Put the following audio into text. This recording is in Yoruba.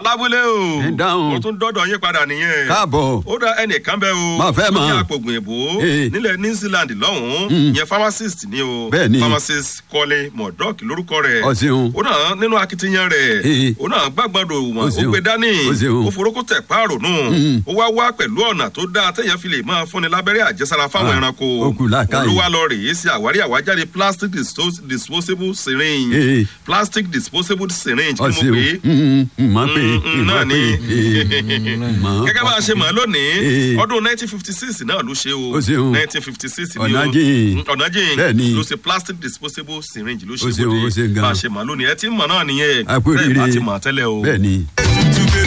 lábúlé o Ẹ dáhùn. ó tún dọ́dọ̀ yín padà nìyẹn káàbọ̀ ó dá ẹnìkan bẹ́ẹ̀ o Má fẹ́ ó ní mọ̀. àpògùn èbó Ee. nílẹ̀ new zealand lọ́hùn-ún ìyẹn pharmacist ni o Bẹ́ẹ̀ni. pharmacist kọ́lé mọ̀dọ́ọ̀kì lórúkọ rẹ̀ Ọ ṣeun. ó náà nínú akitiyan rẹ̀ Ee. ó náà gbàgbọ́dọ̀ wọn Ó ó ṣeun. gbé dání Ó ṣeun. ó forúkọ tẹ̀ páàrò nù ó wá wá pẹ̀lú ọ̀nà tó dáa téèyàn fi lè máa fúnni lábẹ́rẹ́ àjẹsára fáwọn Ah, ẹranko ó kù làákàyè. olúwa lọ rèé sí àwárí àwájáde plastic dispos- disposable syringe Ee. plastic disposable syringe ọ kí mo ṣeun pè é mọ̀ pé Mm, mm, náà mọ̀ ni. pé mọ̀ gẹ́gẹ́ bá a ṣe mọ̀ ọ́ lónìí Ee. ọdún nineteen fifty six náà ló ṣe o Ó ṣeun. nineteen fifty six ni o Ọ̀nàjìn. ọ̀nàjìn Bẹ́ẹ̀ni. ló ṣe plastic disposable syringe ló Ó ṣe ṣeun, ó ṣe bóde gan. bá a ṣe mọ̀ ọ́ lónìí ẹ ti mọ̀ náà nìyẹn A kú bẹ́ẹ̀ bá oríire. ti mọ̀ ọ́ tẹ́lẹ̀ o. bẹ́ẹ̀ ni. Túbẹ̀